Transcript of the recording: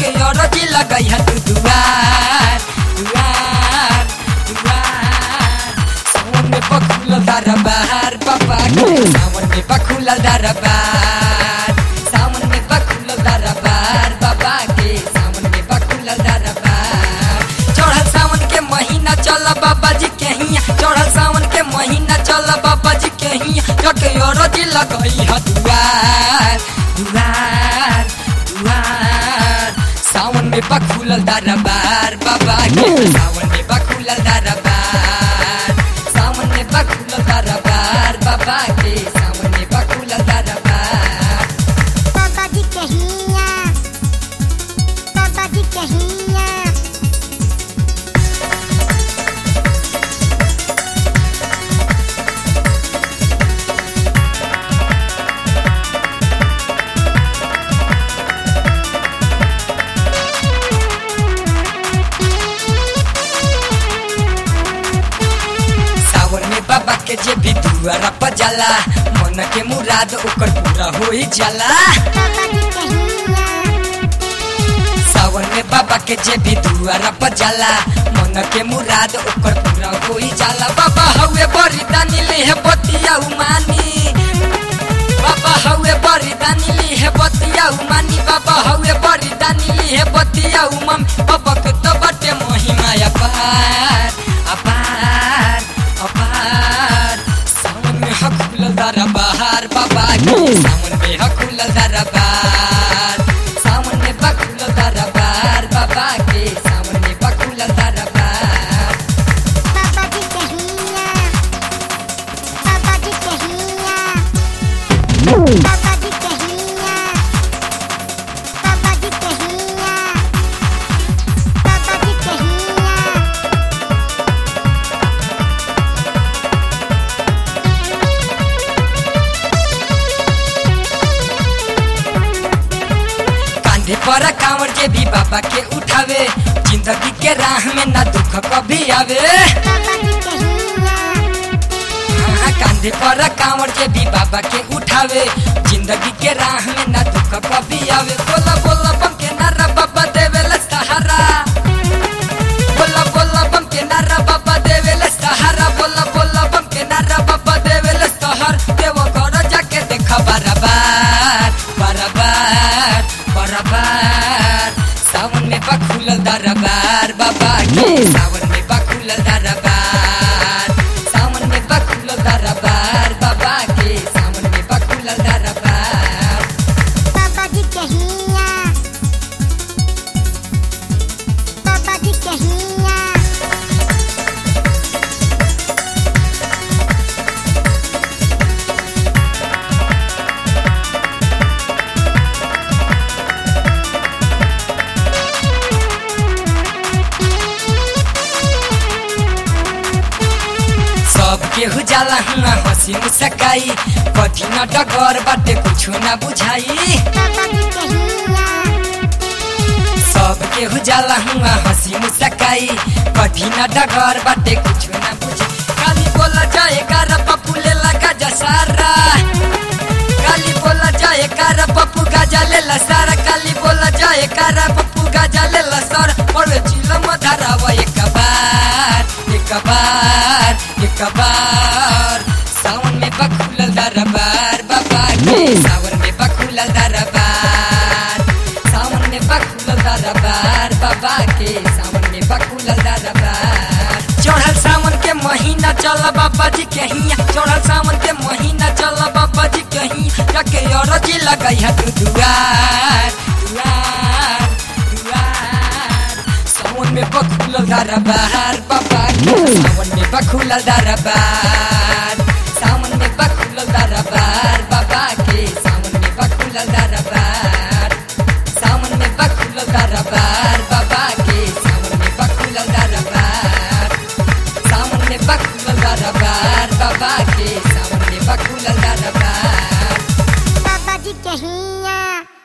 जाके अरजी लगई है तू दुआर दुआर दुआर सावन में बखुल दरबार बाबा के सावन में बखुल दरबार सावन में बखुल दरबार बाबा के सावन में बखुल दरबार चढ़ल सावन के महीना चल बाबा जी के हिया चढ़ल सावन के महीना चल बाबा जी के हिया जाके अरजी लगई है दुआर दुआर दुआर सावन में बखुल दरबार बाबा के सावन में बखुल दरबार सावन में बखुल दरबार बाबा के सावन में बखुल दरबार बाबा जी कहिया बाबा जी कहिया सावन में बाबा के जे भी दुआरा पर जाला मन के मुराद ओकर पूरा हो ही जाला बाबा जी कहिया सावन में बाबा के जे भी दुआरा पर जाला मन के मुराद ओकर पूरा हो ही जाला बाबा हवे बरिदानी ले है बतिया उमानी बाबा हवे बरिदानी ली है बतिया उमानी बाबा हवे बरिदानी ली है बतिया उमम बाबा के तो बटे महिमा अपार अपार अपार सावन में हकुल दरबार बाबा के सावन में हकुल दरबार सावन में बकुल दरबार बाबा के सावन में बकुल दरबार बाबा जी कहिया बाबा जी कहिया बाबा जी कहिया बाबा जी कहिया बाबा जी कहिया कांधे पर कांवर के भी बाबा के उठावे जिंदगी के राह में ना दुख कभी आवे बाबा जी कहिया हाँ, कांधे पर कांवर के भी बाबा के उठावे जिंदगी के राह में ना दुख कभी आवे बोला बोला बम के नारा बाबा देवेला सहारा बोला बोला बम के नारा बाबा देवेला सहारा बोला बोला बम के नारा बाबा देवेला सहार देव घर जाके देखा बराबर बराबर बराबर सावन में बखुल दरबार बाबा के सावन में बखुल दरबार सावन में बखुल दरबार बाबा के सावन में बखुल दरबार बाबा जी कहिया बाबा जी कहिया सब केहू जाला हुआ हंसी मुस्काई कठिन डगर बाटे कुछो ना बुझाई बाबा जी कहिया सब केहू जाला हुआ हंसी मुस्काई कठिन डगर बाटे कुछो ना बुझाई काली बोला जाए कार पप्पू ले लगा जसारा काली बोला जाए कार पप्पू गाजा ले ला सारा काली बोला जाए कार पप्पू गाजा ले ला सारा और चिलम धरावा एक बार एक बार एक बार सावन में बखुल दरबार बाबा के सावन में बखुल दरबार सावन में बखुल दरबार बाबा के सावन में बखुल दरबार चढ़ल सावन के महीना चल बाबा जी के हिया चढ़ल सावन के महीना चल बाबा जी के हिया जाके अरजी लगई है तू दुआर दुआर दुआर सावन में बखुल दरबार बाबा के सावन में बखुल दरबार सावन में बखुल दरबार बाबा के सावन में बखुल दरबार सावन में बखुल दरबार बाबा के सावन में बखुल दरबार सावन में बखुल दरबार बाबा के सावन में बखुल दरबार बाबा जी कहिया